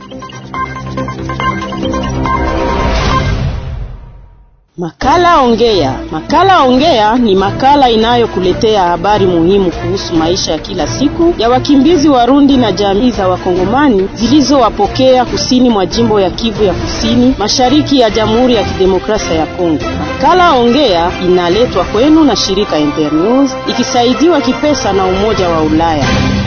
Makala Ongea. Makala Ongea ni makala inayokuletea habari muhimu kuhusu maisha ya kila siku ya wakimbizi Warundi na jamii za Wakongomani zilizowapokea kusini mwa jimbo ya Kivu ya Kusini, mashariki ya Jamhuri ya Kidemokrasia ya Kongo. Makala Ongea inaletwa kwenu na shirika Internews ikisaidiwa kipesa na Umoja wa Ulaya.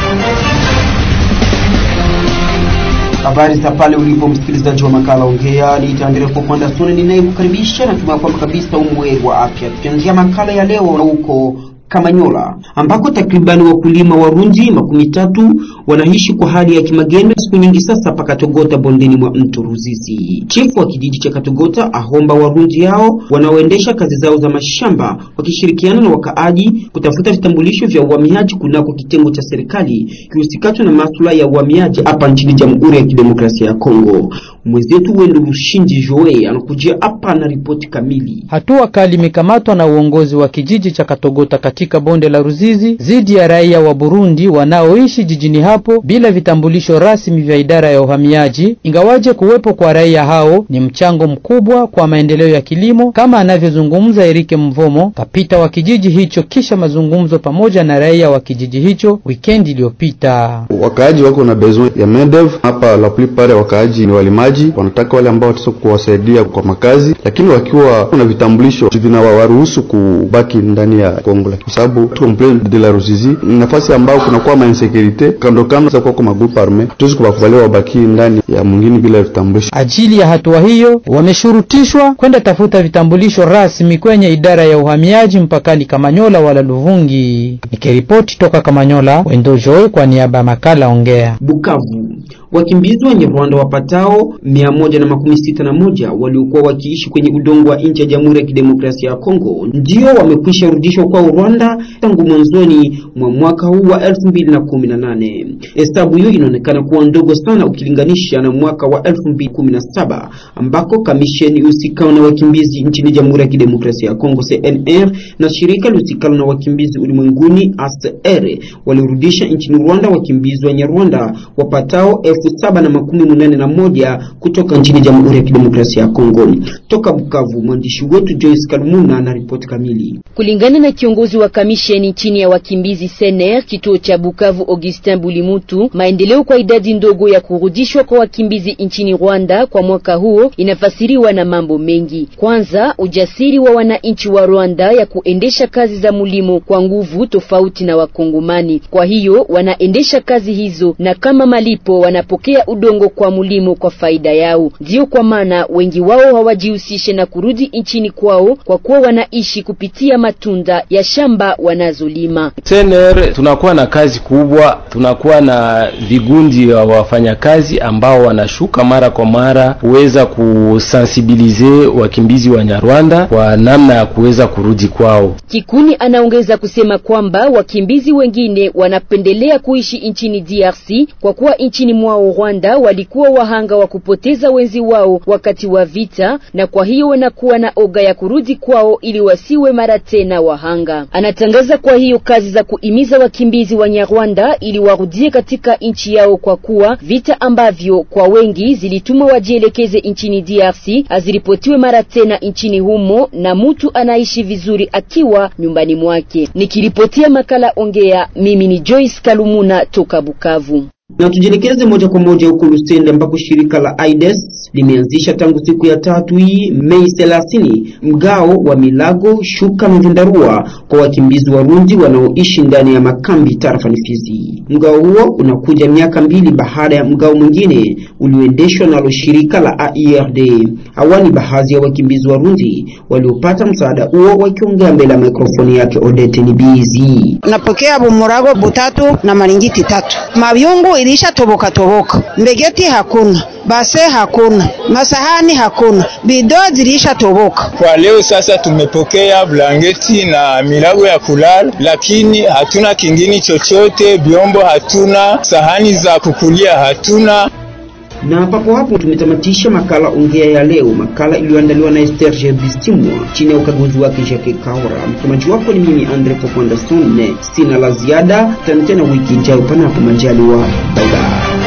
Habari za pale ulipo msikilizaji wa makala Ongea, nitaendelea kwa kwanda sune ninayekukaribisha na tuma kwamba kabisa umweri wa afya. Tukianzia makala ya leo na huko Kamanyola ambako takribani wakulima Warundi makumi tatu wanaishi kwa hali ya kimagendo siku nyingi sasa pa Katogota bondeni mwa mto Ruzizi. Chifu wa kijiji cha Katogota ahomba Warundi hao wanaoendesha kazi zao za mashamba wakishirikiana na wakaaji kutafuta vitambulisho vya uhamiaji kunako kitengo cha serikali kihusikacho na masuala ya uhamiaji hapa nchini Jamhuri ya Kidemokrasia ya Kongo. Mwenzetu Wendo Rushinji Joe anakujia hapa na ripoti kamili. Hatua kali imekamatwa na uongozi wa kijiji cha Katogota katika bonde la Ruzizi dhidi ya raia wa Burundi wanaoishi jijini hapo bila vitambulisho rasmi vya idara ya uhamiaji, ingawaje kuwepo kwa raia hao ni mchango mkubwa kwa maendeleo ya kilimo, kama anavyozungumza Erike Mvomo, kapita wa kijiji hicho, kisha mazungumzo pamoja na raia wa kijiji hicho wikendi iliyopita. Wakaaji wako na besoin ya mendev hapa, la plupart ya wakaaji ni walimaji, wanataka wale ambao wataweza kuwasaidia kwa makazi, lakini wakiwa na vitambulisho vinawaruhusu kubaki ndani ya Kongo kwa sababu tuko mplen de la Ruzizi, nafasi ambao kunakuwa ma insecurite kando kando za kwa magrupu arme, tuwezi kubakubalia wabaki ndani ya mwingine bila vitambulisho. Ajili ya hatua hiyo, wameshurutishwa kwenda tafuta vitambulisho rasmi kwenye idara ya uhamiaji mpakani Kamanyola wala Luvungi. Nikiripoti toka Kamanyola, Wendo Joy kwa niaba ya makala Ongea. Bukavu wakimbizi wenye Rwanda wapatao mia moja na makumi sita na moja waliokuwa wakiishi kwenye udongo wa nchi ya Jamhuri ya Kidemokrasia ya Kongo ndio wamekwisha rudishwa kwa Rwanda tangu mwanzoni mwa mwaka huu wa elfu mbili na kumi na nane. Hesabu hiyo inaonekana kuwa ndogo sana ukilinganisha na mwaka wa elfu mbili kumi na saba ambako kamisheni usikao na wakimbizi nchini Jamhuri ya Kidemokrasia ya Kongo CNR na shirika lusikalo na wakimbizi ulimwenguni ACR walirudisha nchini Rwanda wakimbizi wenye Rwanda wapatao elfu saba na makumi munane na moja kutoka nchini Jamhuri ya Kidemokrasia ya Kongo. Toka Bukavu, mwandishi wetu Joyce Kalumuna na ripoti kamili. Kulingana na kiongozi wa kamisheni chini ya wakimbizi Sener kituo cha Bukavu, Augustin Bulimutu, maendeleo kwa idadi ndogo ya kurudishwa kwa wakimbizi nchini Rwanda kwa mwaka huo inafasiriwa na mambo mengi. Kwanza, ujasiri wa wananchi wa Rwanda ya kuendesha kazi za mulimo kwa nguvu tofauti na Wakongomani. Kwa hiyo wanaendesha kazi hizo na kama malipo wanapokea udongo kwa mulimo kwa faida yao. Ndiyo kwa maana wengi wao hawajihusishe na kurudi nchini kwao kwa kuwa wanaishi kupitia matunda ya shamba wanazolima. Sener tunakuwa na kazi kubwa, tunakuwa na vigundi wa wafanyakazi ambao wanashuka mara kwa mara kuweza kusensibilize wakimbizi wa Nyarwanda kwa namna ya kuweza kurudi kwao. Kikuni anaongeza kusema kwamba wakimbizi wengine wanapendelea kuishi nchini DRC kwa kuwa nchini mwao Rwanda walikuwa wahanga wa kupoteza wenzi wao wakati wa vita, na kwa hiyo wanakuwa na oga ya kurudi kwao ili wasiwe mara tena wahanga. Anatangaza kwa hiyo kazi za kuimiza wakimbizi wa Nyarwanda ili warudie katika nchi yao, kwa kuwa vita ambavyo kwa wengi zilituma wajielekeze nchini DRC haziripotiwe mara tena nchini humo, na mtu anaishi vizuri akiwa nyumbani mwake. Nikiripotia makala Ongea, mimi ni Joyce Kalumuna toka Bukavu. Na tujielekeze moja kwa moja huko Lusende ambako shirika la AIDS limeanzisha tangu siku ya tatu hii Mei 30 mgao wa milago, shuka na vyandarua kwa wakimbizi Warundi wanaoishi ndani ya makambi tarafani Fizi. Mgao huo unakuja miaka mbili baada ya mgao mwingine ulioendeshwa nalo shirika la AIRD. Hawa ni baadhi ya wakimbizi Warundi waliopata msaada huo wakiongea mbele ya mikrofoni yake Odete Nibizi. Napokea bumurago butatu na maringiti tatu mavyungu ilisha toboka toboka, mbegeti hakuna, base hakuna, masahani hakuna, bido zilisha toboka. Kwa leo sasa tumepokea blanketi na milago ya kulala, lakini hatuna kingine chochote, vyombo hatuna, sahani za kukulia hatuna. Na papo hapo tumetamatisha makala ongea ya leo, makala iliyoandaliwa na Esther Jebistimwa chini ya ukaguzi wake Jacques Kaura. Msomaji wako ni mimi Andre Poponda Sone. Sina la ziada, tena tena wiki ijayo, panapo majaliwa. Bye bye.